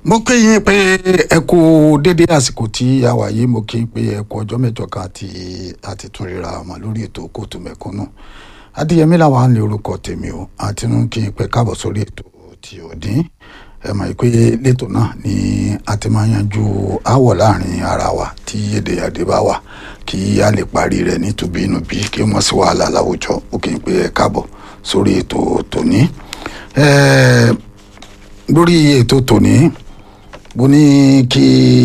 mo kí yín pé ẹ kú dédé àsìkò tí a wà yìí mo kí yín pé ẹ kú ọjọ́ mẹ́jọ kan àti àti tún ríra ọmọ lórí ètò kóòtù mẹ̀kúnnù adéyẹmí làwọn ní orúkọ tèmi o àti nù kí yín pé káàbọ̀ sórí ètò tí ò dín ẹ mọ̀ pé lẹ́tọ̀ náà ni a ti máa yanjú aáwọ̀ láàrin ara wa tí èdè àdé bá wà kí a lè parí rẹ̀ nítubí inú bí kí wọ́n sì wàhálà láwùjọ ó kí yín pé ẹ káàbọ̀ sórí ètò tòní lórí ètò tòní mo ní kí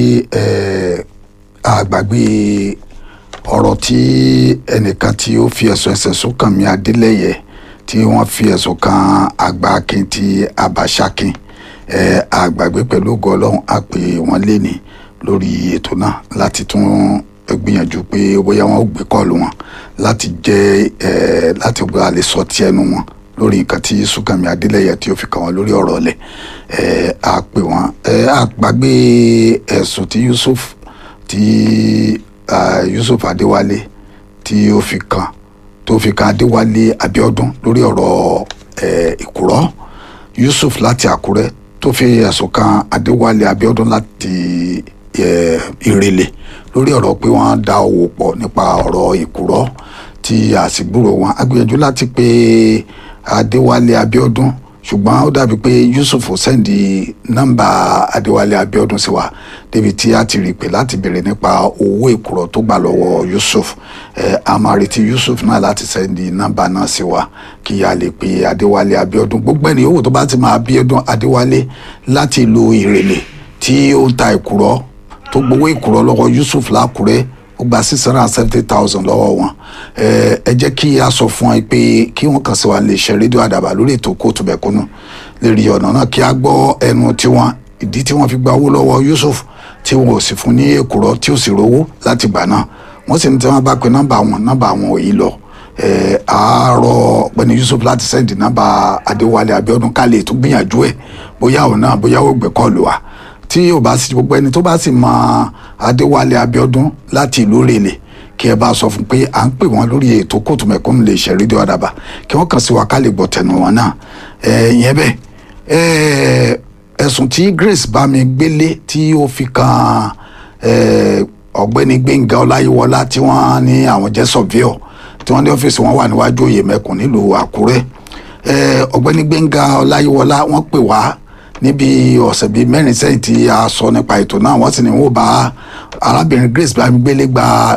àgbàgbé ọ̀rọ̀ tí ẹnìkan tí ó fi ẹ̀sùn ẹ̀sẹ̀ sùn kàn mí adélẹ́yẹ tí wọ́n fi ẹ̀sùn kan àgbà akin ti abàṣakin àgbàgbé pẹ̀lú ògo ọlọ́run á pè wọ́n léni lórí ètò náà láti tún gbìyànjú pé bóyá wọn ó gbé kọ́ọ̀lù wọn láti jẹ́ láti gba àlè sọ tí ẹnu wọn lórí nǹkan tí Súnkànmí Adélẹ́yẹ tí ó fi kàn wọ́n lórí ọ̀rọ̀ ọ̀lẹ̀ ẹ̀ á pè wọ́n ẹ̀ á gbàgbé ẹ̀sùn tí Yusuf tí Yusuf Adéwálé tí ó fi kàn tó fi kàn Adéwálé Abíọ́dún lórí ọ̀rọ̀ ẹ̀ Ìkúrọ́ Yusuf láti Àkúrẹ́ tó fi ẹ̀sùn kan Adéwálé Abíọ́dún láti ẹ̀ Ìrẹ̀lẹ̀ lórí ọ̀rọ̀ pé wọ́n dá owó pọ̀ nípa ọ̀rọ̀ Ìkúrọ́ tí àsìgbúrò wọn agbìyànjú láti pé adéwálé abíọ́dún ṣùgbọ́n ó dàbí pé yusuf sẹ́ndì nọ́mbà adéwálé abíọ́dún sí wa débi tí a ti rí pé láti béèrè nípa owó ìkúrọ̀ tó gbà lọ́wọ́ yusuf ẹ̀ a máa retí yusuf náà láti sẹ́ndì nọ́mbà náà sí wa kí a lè pe adéwálé abíọ́dún gbogbo ẹni owó tó bá ti máa abíọ́dún adéwálé láti ìlú ìrèlè tí ó ń ta ìkúrọ̀ tó gbowó ìkúrọ̀ lọ́wọ́ yusuf lákùrẹ́ ó gba six hundred and seventy thousand lọ́wọ́ wọn ẹ jẹ́ kí a sọ fún ẹ pé kí wọ́n kàn sí wa lè ṣe rédíò àdàbà lórí ètò kóòtù bẹ̀kúnnù lérí ọ̀nà náà kí a gbọ́ ẹnu tiwọn ìdí tí wọ́n fi gba owó lọ́wọ́ Yusuf tí wọn ò sì fún ní èkùrọ́ tí ò sì rówó láti gbà náà wọ́n sì ní tí wọ́n bá pe nọ́mbà wọn nọ́mbà wọn ò yí lọ àárọ̀ ọ̀gbẹ́ni Yusuf láti sẹ́ndì nọ́mbà Adéwálé Abíọ́dún ká lè tún gbìyànjú ẹ̀ bóyá òun náà bóyá ó gbé kọ́ọ̀lù wa tí ò bá sí gbogbo ẹni tó bá sì mọ Adéwálé Abíọ́dún láti ìlú rèlè kí ẹ bá sọ fún pé à ń pè wọn lórí ètò kóòtù mẹ̀kúnnù lè ṣe rédíò àdàbà kí wọ́n kàn sí wa ká lè gbọ́ tẹnu wọn náà ìyẹn bẹ́ẹ̀ ẹ̀sùn tí Grace Bámigbélé tí ó fi kan ọ̀gbẹ́ni Gbẹ́ngà Ọláyíwọlá tí wọ́n ní àwọn jẹ́ sọ̀víọ̀ tí wọ́n ní ọ́fíìsì wọn wà níwájú òye mẹ́kùn nílùú Àkúrẹ́ ọ̀gbẹ́ni Gbẹ́ngà Ọláyíwọlá wọ́n pè wá níbi ọ̀sẹ̀ bíi mẹ́rin sẹ́yìn tí a sọ nípa ètò náà wọ́n sì ní wọ́n bá arábìnrin Grace Bámigbélé gba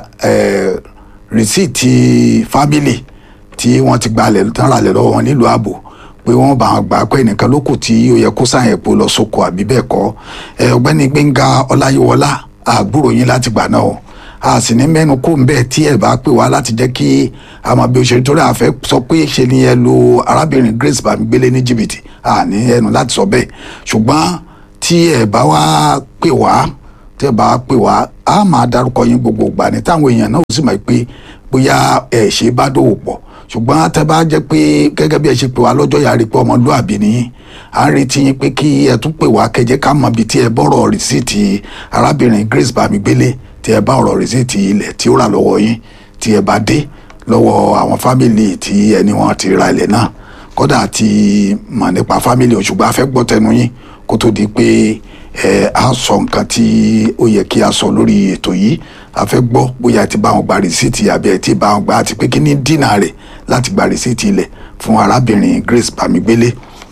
rìsíìtì fámìlì tí wọ́n ti gbalẹ̀ tán ralẹ̀ lọ́wọ́ wọn nílùú ààbò pé wọ́n bá wọn gbà pé ẹnìkan ló kù tí ó yẹ kó sáyẹn epo lọ sóko àbí bẹ́ẹ̀ kọ́ ọ̀gbẹ́ni Gbẹ́ngà Ọláyíwọlá àgbúrò yín láti gbà náà o a sì ní mẹ́nu kó ń bẹ́ẹ̀ tí ẹ̀ bá pè wá láti jẹ́ kí a máa bí òṣèré torí àfẹ́ sọ pé ṣe ni ẹ lo arábìnrin Grace Bámigbélé ní jìbìtì a ní ẹnu láti sọ bẹ́ẹ̀ ṣùgbọ́n tí ẹ bá wá pè wá tí ẹ bá pè wá a máa darúkọ yín gbogbo ìgbà ní táwọn èèyàn náà ó sì mọ̀ pé bóyá ẹ ṣe bá dòwò pọ̀ ṣùgbọ́n tẹ bá jẹ́ pé gẹ́gẹ́ bí ẹ ṣe pè wá lọ́jọ́ yàrá pé ọmọlúàbí nìyí à ń retí yín pé kí ẹ tún pè wá kẹjẹ ká mọ̀ bí tí ẹ bọ́rọ̀ rìsíìtì arábìnrin Grace Bámigbélé tí ẹ bá ọ̀rọ̀ rìsíìtì ilẹ̀ tí ó rà lọ́wọ́ yín tí ẹ bá dé lọ́wọ́ àwọn fámìlì tí ẹni wọn ti ra ilẹ̀ náà kódà ti mọ̀ nípa fámìlì ṣùgbọ́n a fẹ́ gbọ́ tẹnu yín kó tó di pé ẹ á sọ nǹkan tí ó yẹ kí a sọ lórí ètò yìí a fẹ́ gbọ́ bóyá ẹ ti bá wọn gba rìsíìtì àbí ẹ ti bá wọn gba àti pé kí ní dínà rẹ̀ láti gba rìsíìtì ilẹ̀ fún arábìnrin Grace Bámigbélé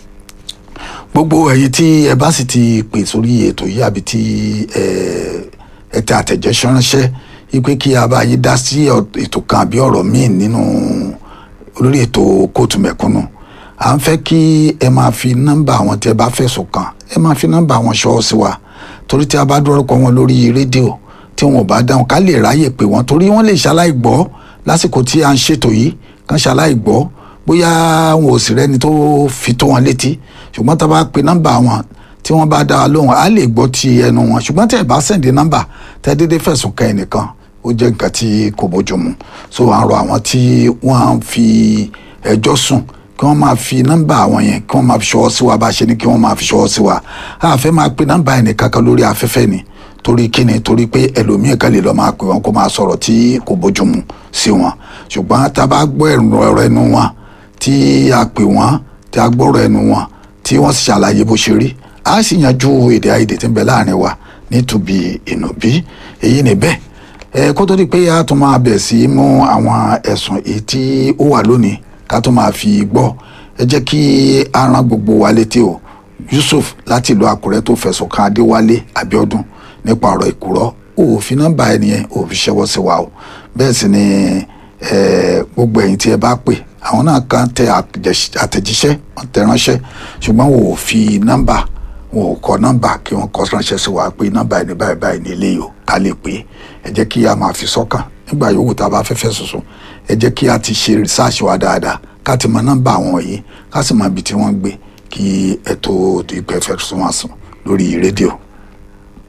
gbogbo ẹ̀yin tí ẹ bá sì ti pè sórí ètò yìí àbí tí ẹ ẹ tẹ àtẹ̀jẹ́sẹ́ ránṣẹ́ wípé kí a bá yín dá sí ètò kan àbí ọ̀rọ̀ míì nínú olórí ètò kóòtù mẹ̀kúnnù à ń fẹ́ kí ẹ máa fi nọ́mbà àwọn tí ẹ bá fẹ̀sùn kàn ẹ máa fi nọ́mbà àwọn ṣọ́ sí wa torí tí a bá dúró kọ wọn lórí rédíò tí wọn ò bá dáhùn ká lè ráyè pé wọn torí wọn lè ṣaláì gbọ́ lásìkò tí a ń ṣètò yìí kàn ṣaláì gbọ́ bóyá wọn ò sì rẹ́ni tó fi tó wọn létí ṣùgbọ́n tá a bá pe nọ́mbà wọn tí wọ́n bá dá wa lóhùn á lè gbọ́ ti ẹnu wọn ṣùgbọ́n tí ẹ bá sẹ̀ǹdì nọ́mbà tẹ́ dédé fẹ̀sùn kàn ẹnìkan ó jẹ́ nǹkan tí kò bójúmu so à ń rọ àwọn tí wọ́n fi ẹjọ́ sùn kí wọ́n máa fi nọ́mbà àwọn yẹn kí wọ́n máa fi ṣọwọ́ sí wa bá a ṣe ní kí wọ́n máa fi ṣọwọ́ sí wa a fẹ́ máa pe nọ́mbà ẹnìkan kan lórí afẹ́fẹ́ ni torí kíni torí pé ẹlòmíì kan lè lọ máa pè wọn kó máa sọ̀rọ̀ tí kò bójúmu sí wọn ṣùgbọ́n tá a bá gbọ́ ẹ̀rọ ẹnu wọn tí a pè wọ́n tí a gbọ́rọ̀ ẹnu wọn tí wọ́n sì ṣàlàyé bó ṣe rí a sì yanjú èdè àìyedè tí ń bẹ láàrin wa nítorí ìnùbí èyí ni bẹ́ẹ̀ ẹ kó tó di pé a tún máa bẹ̀ sí mú àwọn ẹ̀sùn èyí tí ó wà lónìí ká tó máa fi gbọ́ ẹ jẹ́ kí a rán gbogbo wa létí o Yusuf láti ìlú Àkúrẹ́ tó fẹ̀sùn kan Adéwálé Abíọ́dún nípa ọ̀rọ̀ ìkúrọ́ òfin nọ́mbà ẹnìyẹn òfin ṣẹ́wọ́ sí wa o bẹ́ẹ̀ sì ni gbogbo ẹ̀yin tí ẹ bá pè àwọn náà kan tẹ àtẹ̀jíṣẹ́ wọ́n tẹ ránṣẹ́ ṣùgbọ́n wò ó fi nọ́mbà wò ó kọ nọ́mbà kí wọ́n kọ ránṣẹ́ sí wa pé nọ́mbà ẹni báyìí báyìí ní ilé yìí o ká lè pè é ẹ jẹ́ kí a máa fi sọ́kàn nígbà yòówù tá a bá fẹ́fẹ́ sọ̀sọ̀ ẹ jẹ́ kí a ti ṣe rìsáàṣì wa dáadáa ká ti mọ nọ́mbà àwọn yìí ká sì mọ ibi tí wọ́n gbé kí ètò ìpẹ́fẹ́ sún wá sùn lórí rédíò